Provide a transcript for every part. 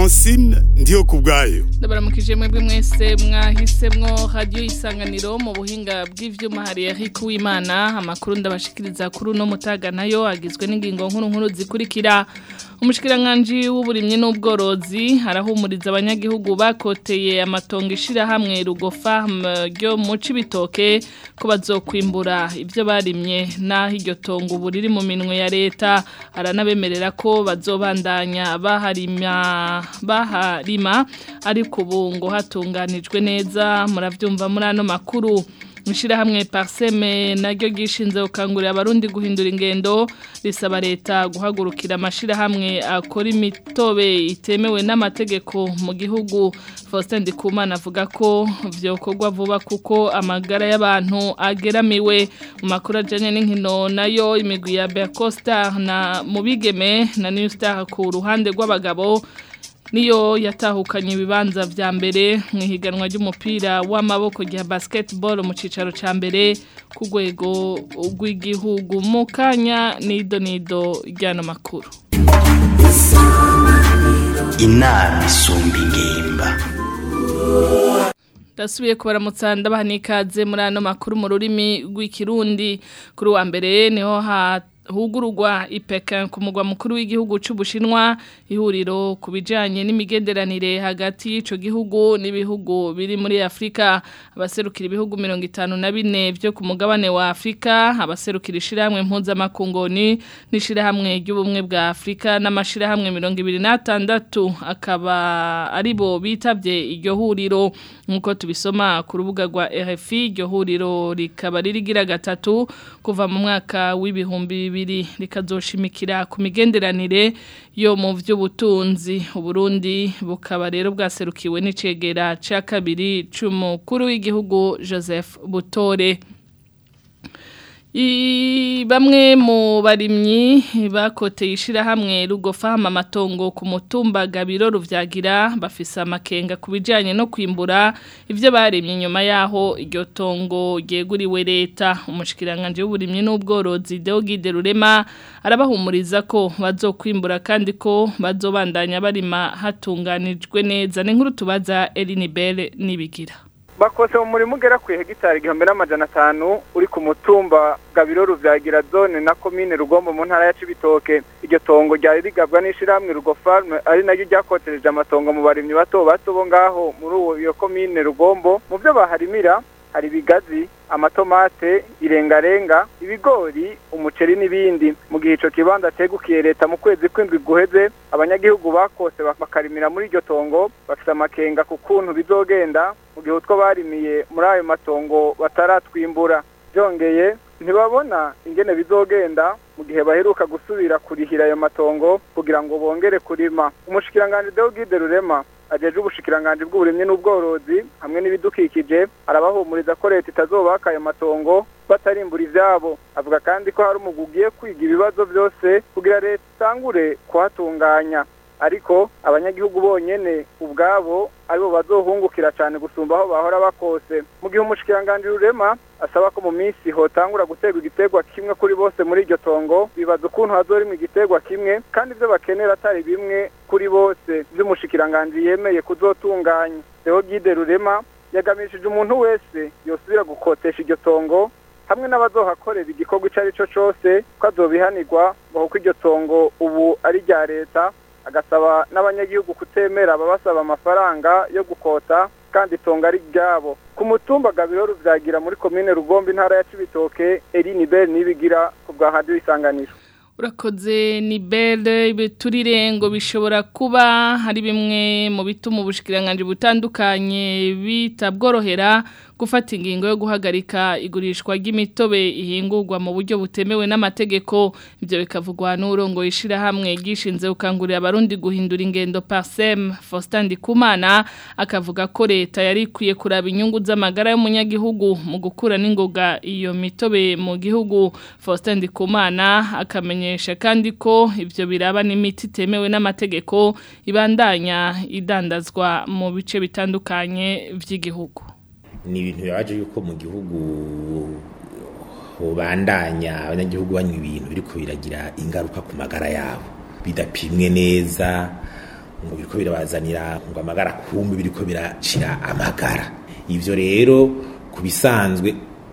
francine ndiyo ku bwayo ndabaramukije mwebwe mwese mwahisemwo radiyo isanganiro mu buhinga bw'ivyuma hari Eric Uwimana amakuru ndabashikiriza kuri uno mutaga nayo agizwe n'ingingo nkuru nkuru zikurikira umushikiranganji w'uburimyi n'ubworozi arahumuriza abanyagihugu bakoteye amatongo ishirahamwe rugofarm ryo mu cibitoke ko bazokwimbura ivyo barimye naho iryo tongo ubu riri mu minwe ya leta aranabemerera ko bazobandanya baharima baharima ariko ubu ngo hatunganijwe neza muravyumva muri ano makuru Mishirahamwe Parseme naryo gishinze gukangurira abarundi guhindura ingendo risaba leta guhagurukira amashirahamwe akora imitobe itemewe n'amategeko mu gihugu Faustin Ndikumana avuga ko vyokorwa vuba kuko amagara y'abantu ageramiwe mu makuru ajanye n'inkino nayo imigwi ya Bercosta na mubigeme na New Star ku ruhande rw'abagabo niyo yatahukanye ibibanza vya mbere mu higanwa ry'umupira w'amaboko rya basketball mu cicaro ca mbere ku rwego rw'igihugu mu kanya nido nido ry'ano makuru inama isumba ingimba Dasubiye kubaramutsa ndabaha n'ikaze muri ano makuru mu rurimi rw'ikirundi kuri wa mbere niho ha hugurugwa ipeka ku mugwa mukuru w'igihugu c'ubushinwa ihuriro ku bijanye n'imigenderanire hagati y'ico gihugu n'ibihugu biri muri Afrika abaserukira ibihugu 54 byo ku mugabane wa Afrika abaserukira ishiramwe mpuzamakungoni n'ishirahamwe ry'ubumwe bwa Afrika n'amashirahamwe 26 akaba aribo bitavye iryo huriro nkuko tubisoma ku rubuga rwa RFI iryo huriro rikaba ririgira gatatu kuva mu mwaka w'ibihumbi bibiri rikazoshimikira ku migenderanire yo mu by'ubutunzi uburundi bukaba rero bwaserukiwe n'icegera cya kabiri c'umukuru w'igihugu Joseph Butore bamwe mu barimyi bakoteye ishirahamwe rugofahama amatongo ku mutumba gabiro ruvyagira bafise amakenga ku bijanye no kwimbura ivyo barimye inyuma yaho iryo tongo ryeguriwe leta umushikiranganje w'uburimyi n'ubworozi Deogide Rurema arabahumuriza ko bazokwimbura kandi ko bazobandanya barima hatunganijwe neza ni nkuru tubaza Elinibel nibigira bakose mu murimo ugera ku hegitari igihumbi n'amajana atanu uri ku mutumba gabiro ruvyagira zone na komine rugombo mu ntara ya cibitoke iryo tongo ryari rigabwa n'ishirahamwe rugo farme ari naryo ryakotereje amatongo mu barimyi bato bato bo ngaho muri uwo iyo komine rugombo mu vyo baharimira hari ibigazi amatomate irengarenga ibigori umuceri n'ibindi mu gihe ico kibanza cegukiye leta mu kwezi kw'indwi guheze abanyagihugu bakose bakarimira muri iryo tongo bafise amakenga ku kuntu bizogenda mu gihe utwo barimiye muri ayo matongo bataratwimbura byongeye ntibabona ingene bizogenda mu gihe baheruka gusubira kurihira ayo matongo kugira ngo bongere kurima umushikiranganje Deogide Rurema ajeje ubushikiranganje bw'uburimyi n'ubworozi hamwe n'ibidukikije arabahumuriza ko leta itazobaka ayo matongo batarimbura ivyabo avuga kandi ko hari umugwi ugiye kwiga ibibazo byose kugira leta itangure kuhatunganya ariko abanyagihugu bonyene ubwabo aribo bazohungukira cyane gusumba aho bahora bakose mu gihe umushikiranganje rurema asaba ko mu minsi hotangura guterwa igiterwa kimwe kuri bose muri iryo tongo bibaza ukuntu hazorimwa igiterwa kimwe kandi ibyo bakenera atari bimwe kuri bose by'umushikiranganje yemeye kuzotunganya Theo Gide Rurema yagamishije umuntu wese yosubira gukotesha iryo tongo hamwe n'abazohakorera igikorwa ico ari cyo cose ko azobihanirwa ngo kuko iryo tongo ubu ari rya leta agasaba n'abanyagihugu kutemera ababasaba amafaranga yo gukota kandi itongo ari ryabo ku mutumba gabiro ruvyagira muri komine rugombe intara ya cibitoke Eline Bell nibigira ku bwa radio isanganiro urakoze ni bere ibiturire ngo bishobora kuba hari bimwe mu bituma ubushikiranganje butandukanye bitabworohera gufata ingingo yo guhagarika igurishwa ry'imitobe ihingurwa mu buryo butemewe n'amategeko ibyo bikavugwa n'urongo ishirahamwe gishinze gukangurira abarundi guhindura ingendo Parsem Faustin Ndikumana akavuga ko leta yari ikwiye kuraba inyungu z'amagara y'umunyagihugu mu gukura n'ingoga iyo mitobe mu gihugu Faustin Ndikumana akamenyesha kandi ko ivyo biraba n'imiti itemewe n'amategeko ibandanya idandazwa mu bice bitandukanye vy'igihugu ni ibintu bibaje yuko mu gihugu hobandanya abanyagihugu banywa ibintu biriko biragira ingaruka ku magara yabo bidapimwe neza ngo biriko birabazanira ngo amagara kumbi biriko biracira amagara ivyo rero ku bisanzwe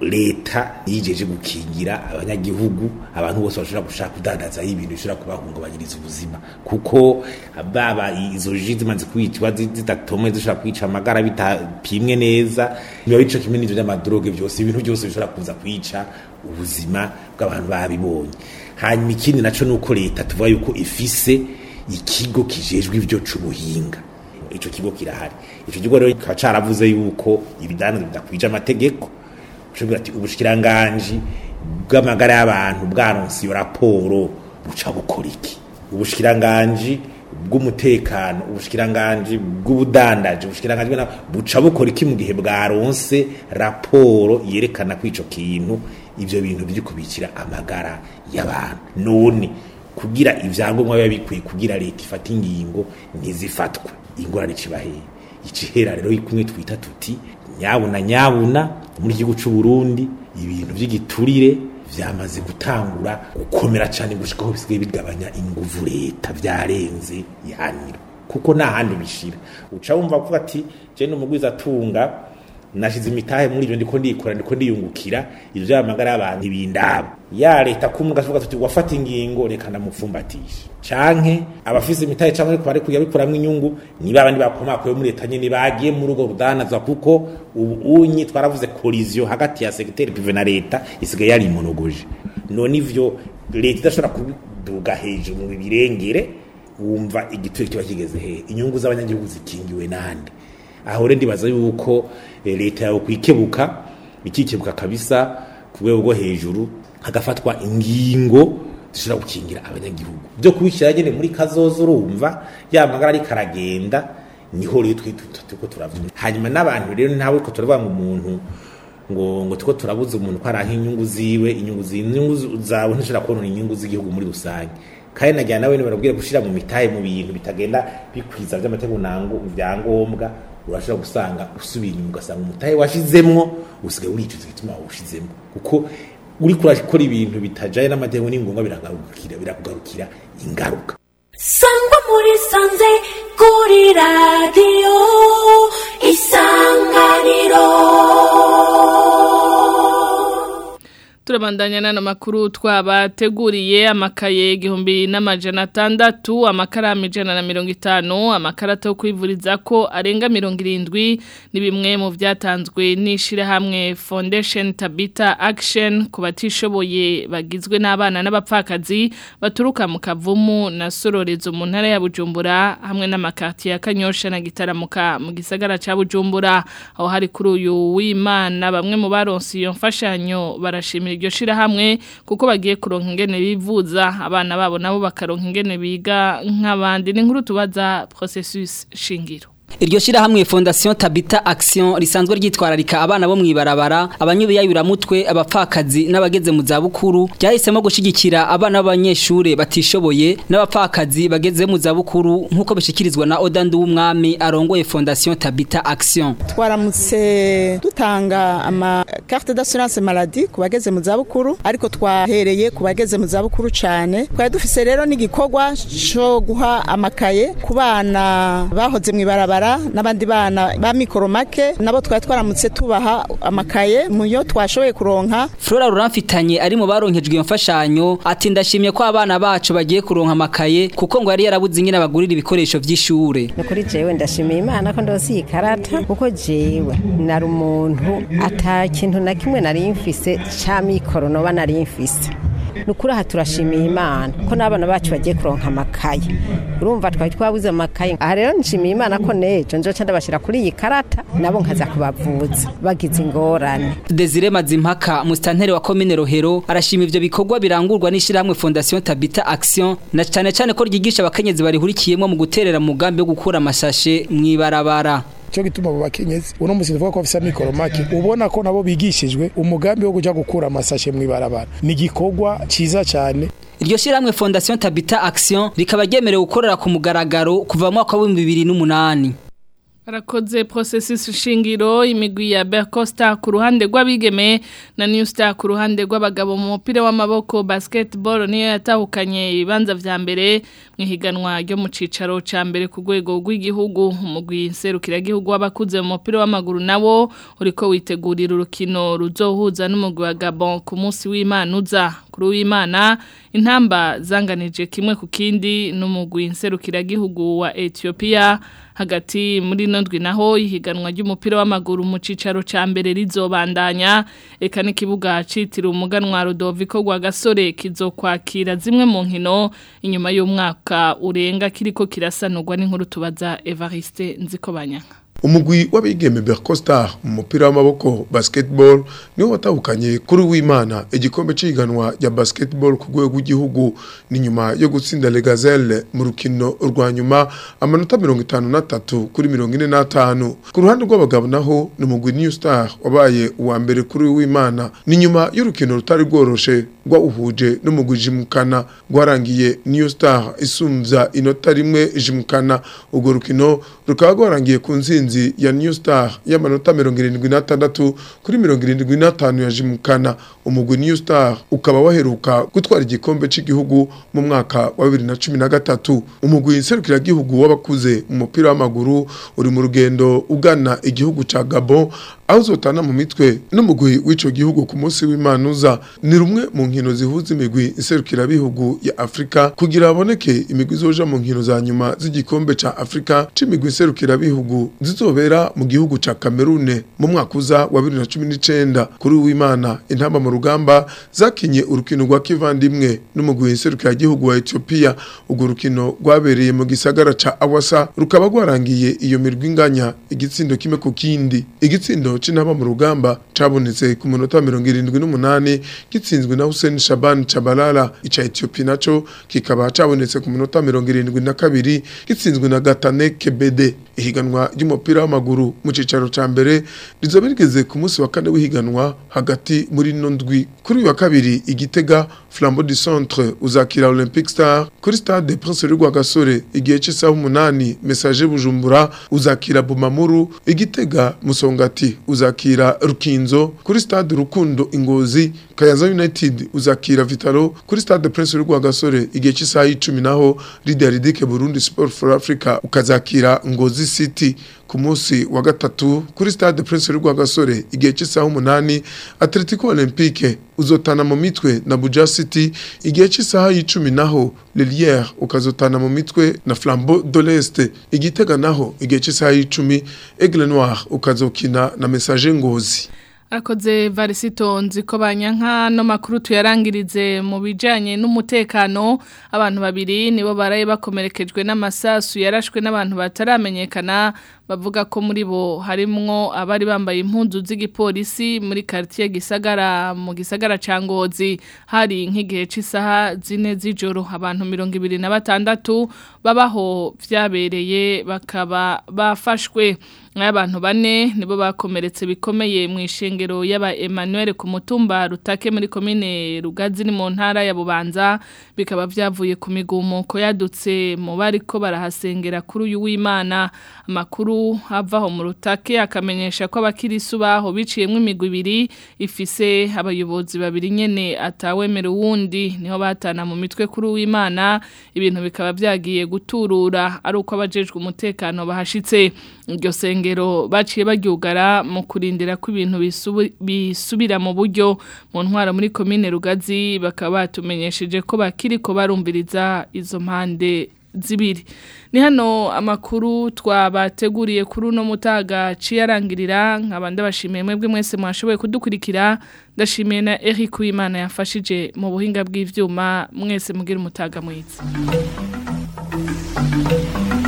leta yijeje gukingira abanyagihugu abantu bose bashobora gushaka kudandaza ibintu bishobora kubahungabanyiriza ubuzima kuko baba izo ji zimaze kwicwa zidatomwe zishobora kwica amagara bitapimwe neza biba bica kimwe n'ivyo vy'amadroge vyose ibintu byose bishobora kuza kwica ubuzima bw'abantu babibonye hanyuma ikindi naco nuko leta tuvuga yuko ifise ikigo kijejwe ivyo c'ubuhinga ico kigo kirahari ico kigo rero kikaba caravuze yuko ibidandaza bidakwije amategeko ushobora ati ubushikiranganji bw'amagara y'abantu bwaronse iyo raporo buca bukora iki ubushikiranganji bw'umutekano ubushikiranganji bw'ubudandaji ubushikiranganji buca bukora iki mu gihe bwaronse raporo yerekana ko ico kintu ivyo bintu biri kubikira amagara y'abantu none kugira ivyangombwa biba bikwiye kugira leta ifata ingingo ntizifatwe ingorane icibaheye icihera rero kumwe twita tuti nyabuna nyabuna muri igihugu c'u Burundi ibintu vy'igiturire vyamaze gutangura gukomera cyane gushikaho bisigaye bigabanya inguvu leta vyarenze ihaniro kuko nta handi bishira uca wumva kuvuga ati je n'umugwiza atunga nashize imitahe muri ivyo ndiko ndikora ndiko ndiyungukira ivyo vy'amagara y'abantu ibindabo ya leta kumwe gashoboka tuti wafata ingingo reka ndamupfumbatisha canke abafise imitahe canke ariko bari kuyabikuramwo inyungu niba abandi bakomakoye muri leta nyene bagiye muri urwo rudandaza kuko ubu unyi twaravuze collision hagati ya secteur privé na leta isigaye yari imonogoje none ivyo leta idashobora kubiduga hejuru mu birengere wumva igituro kiba kigeze hehe inyungu z'abanyagihugu zikingiwe nande aho rero ndibaza yuko leta yawe kwikebuka ikikebuka kabisa ku rwego rwo hejuru hagafatwa ingingo zishobora gukingira abanyagihugu byo kubishyira nyine muri kazoza urumva ya magara ariko aragenda niho rero turiko turavuga hanyuma n'abantu rero ntawe ko turavuga ngo umuntu ngo ngo tuko turabuza umuntu ko araha inyungu ziwe inyungu inyungu zawe ntishobora kubona inyungu z'igihugu muri rusange kandi nagira nawe barabwira gushira mu mitahe mu bintu bitagenda bikwiza by'amategeko nango ibyangombwa urashobora gusanga usubira inyuma ugasanga umutahe washizemwo usigaye uricuza igituma wawushizemo kuko uri kurakora ibintu bitajaye n'amategeko ni ngombwa biragarukira birakugarukira ingaruka sangwa muri sanze kuri radiyo isanganiro turabandanya n'ano makuru twabateguriye amakaye igihumbi n'amajana atandatu amakaramu ijana na mirongo itanu amakarata yo kwivuriza ko arenga mirongo irindwi ni bimwe mu byatanzwe n'ishyirahamwe foundation tabita action ku batishoboye bagizwe n'abana n'abapfakazi baturuka mu kavumu na sororezo mu ntara ya bujumbura hamwe n'amakati ya kanyosha na gitaramuka mu gisagara cya bujumbura aho hari kuri uyu w'imana bamwe mu baronse iyo mfashanyo barashimira iryo shirahamwe kuko bagiye kuronka ingene bivuza abana babo nabo bakaronka ingene biga nk'abandi ni nkuru tubaza processus shingiro Iryo shirahamwe Fondation Tabita Action risanzwe ryitwararika abana bo mwibarabara abanyubiyayura mutwe abapfakazi n'abageze mu zabukuru ryahisemo gushigikira abana b'abanyeshure batishoboye n'abapfakazi bageze mu zabukuru nkuko bishikirizwa na Odandu w'umwami arongoye Fondation Tabita Action twaramutse dutanga ama carte d'assurance maladie ku bageze mu zabukuru ariko twahereye ku bageze mu zabukuru cyane twari dufise rero n'igikorwa cyo guha amakaye ku bana bahoze mwibarabara n'abandi bana ba mikoro make nabo twari twaramutse tubaha amakaye mu yo twashoboye kuronka Flora Ruramfitanye ari mu baronkejwe iyo mfashanyo ati ndashimye ko abana bacu bagiye kuronka amakaye kuko ngo yari yarabuze ingene abagurira ibikoresho vy'ishure ni kuri jewe ndashimiye imana ko ndose iyi karata kuko jewe nari umuntu ata kintu na kimwe nari mfise ca mikoro noba nari mfise nukuri aha turashimiye imana ko n'abana bacu bagiye kuronka amakaye urumva twari twabuze amakaye aha rero nshimiye imana ko nejo nzoca ndabashira kuri iyi karata nabo nkaza kubavuza bagize ingorane Desire Mazimpaka mustantere wa commune Rohero arashima ivyo bikorwa birangurwa n'ishiramwe Fondation Tabita Action na cane cane ko ryigisha abakenyezi barihurikiyemo mu guterera mugambi wo gukura amashashe mwibarabara cyo gituma abo bakenyezi uno musi tuvuga ko bafise amikoro make ubona ko nabo bigishijwe umugambi wo kuja gukura amasashe mwibarabara ni igikorwa ciza cyane Iryo shiramwe Fondation Tabita Action rikaba ryemerewe gukorera ku mugaragaro kuva mu mwaka wa 2008 Arakoze processus shingiro imigwi ya Bercosta ku ruhande rw'abigeme na New Star ku ruhande rw'abagabo mu mupira w'amaboko basketball niyo yatahukanye ibibanza vya mbere mu higanwa ryo mu cicaro ca mbere ku rwego rw'igihugu umugwi nserukira gihugu w'abakuze mu mupira w'amaguru nawo uriko witegurira urukino ruzohuza n'umugwi wa Gabon ku munsi w'Imana uza kuri w'Imana intamba zanganije kimwe ku kindi n'umugwi nserukira gihugu wa Ethiopia hagati muri nondwi naho ihiganwa ry'umupira w'amaguru mu cicaro ca mbere rizobandanya eka n'ikibuga citiriwe umuganwa Rudoviko gwa gasore kizokwakira zimwe mu nkino inyuma y'umwaka urenga kiriko kirasanurwa n'inkuru tubaza Evariste Nzikobanyanga umugwi w'abigeme Bercosta mu mupira w'amaboko basketball niwo watahukanye kuri w'Imana igikombe ciganwa ya basketball ku rwego rw'igihugu ni nyuma yo gutsinda Le Gazelle mu rukino rwa nyuma amanota 53 kuri 45 ku ruhande rw'abagabo naho ni umugwi New Star wabaye uwa mbere kuri w'Imana ni nyuma y'urukino rutari rworoshe rwawuhuje n'umugwi Jimukana rwarangiye New Star isumvya inota rimwe Jimukana urwo rukino rukaba rwarangiye ku nzinzi intsinzi ya New Star y'amanota 76 kuri 75 ya Jimukana umugwi New Star ukaba waheruka gutwara igikombe c'igihugu mu mwaka wa 2013 umugwi nserukira gihugu w'abakuze mu mupira w'amaguru uri mu rugendo ugana igihugu ca Gabon aho uzotana mu mitwe n'umugwi w'ico gihugu ku munsi w'imanuza ni rumwe mu nkino zihuza imigwi iserukira bihugu ya Afrika kugira haboneke imigwi izoja mu nkino za nyuma z'igikombe ca Afrika c'imigwi iserukira bihugu zizobera mu gihugu ca Cameroon mu mwaka uza wa 2019 kuri w'Imana intamba mu rugamba zakinye urukino rwa kivandimwe n'umugwi iserukira gihugu wa Ethiopia urwo rukino rwabereye mu gisagara ca Awasa rukaba rwarangiye iyo mirwi inganya igitsindo kimwe ku kindi igitsindo c'intamba mu rugamba cabonetse ku munota wa 78 gitsinzwe na Hussein Shaban Chabalala ica Ethiopia naco kikaba cabonetse ku munota wa 72 gitsinzwe na Gatane Kebede ihiganwa ry'umupira w'amaguru mu cicaro ca mbere rizoba rigeze ku munsi wa kane w'ihiganwa hagati muri no ndwi kuri uyu wa kabiri igitega Flambeau du Centre uzakira Olympic Star kuri stade Prince Rugwa Gasore igihe cy'isaha umunani Message Bujumbura uzakira Bumamuru igitega Musongati uzakira Rukinzo kuri stade Rukundo Ingozi Kayanza United uzakira Vitalo kuri stade Prince Rugwa Gasore igihe cy'isaha 10 naho Leader Ridike Burundi Sport for Africa ukazakira Ngozi City ku munsi wa gatatu kuri stade Prince Rugwa Gasore igihe cy'isaha umunani Atletico Olympique uzotana mu mitwe na Buja City igihe cy'isaha y'icumi naho Lelière ukazotana mu mitwe na Flambeau de l'Est igitega naho igihe cy'isaha y'icumi Aigle Noir ukazokina na Message Ngozi Akoze varisito nziko banyanka no makuru tuyarangirize mu bijanye n'umutekano abantu babiri nibo baraye bakomerekejwe n'amasasu yarashwe n'abantu bataramenyekana bavuga ko muri bo harimwo abari bambaye impunzu z'igipolisi muri quartier gisagara mu gisagara ca Ngozi hari nk'igihe c'isaha zine z'ijoro abantu 26 babaho vyabereye bakaba bafashwe abantu bane nibo bakomeretse bikomeye mu ishengero y'aba Emmanuel ku mutumba rutake muri komine Rugazi ni mu ntara ya Bubanza bikaba vyavuye ku migumuko yadutse mu bariko barahasengera kuri uyu w'Imana amakuru avaho mu rutake akamenyesha ko abakirisu baho biciyemo imigwi ibiri ifise abayobozi babiri nyene atawemera uwundi niho batana mu mitwe kuri uw'Imana ibintu bikaba vyagiye guturura ari uko abajejwe umutekano bahashitse iryo sengero baciye baryugara mu kurindira ko ibintu bisubira mu buryo mu ntwara muri komine Rugazi bakaba batumenyesheje ko bakiriko barumviriza izo mpande zibiri ni hano amakuru twabateguriye kuri uno mutaga ciyarangirira nkaba ndabashimiye mwebwe mwese mwashoboye kudukurikira ndashimiye na Eric Uwimana yafashije mu buhinga bw'ivyuma mwese mugira umutaga mwiza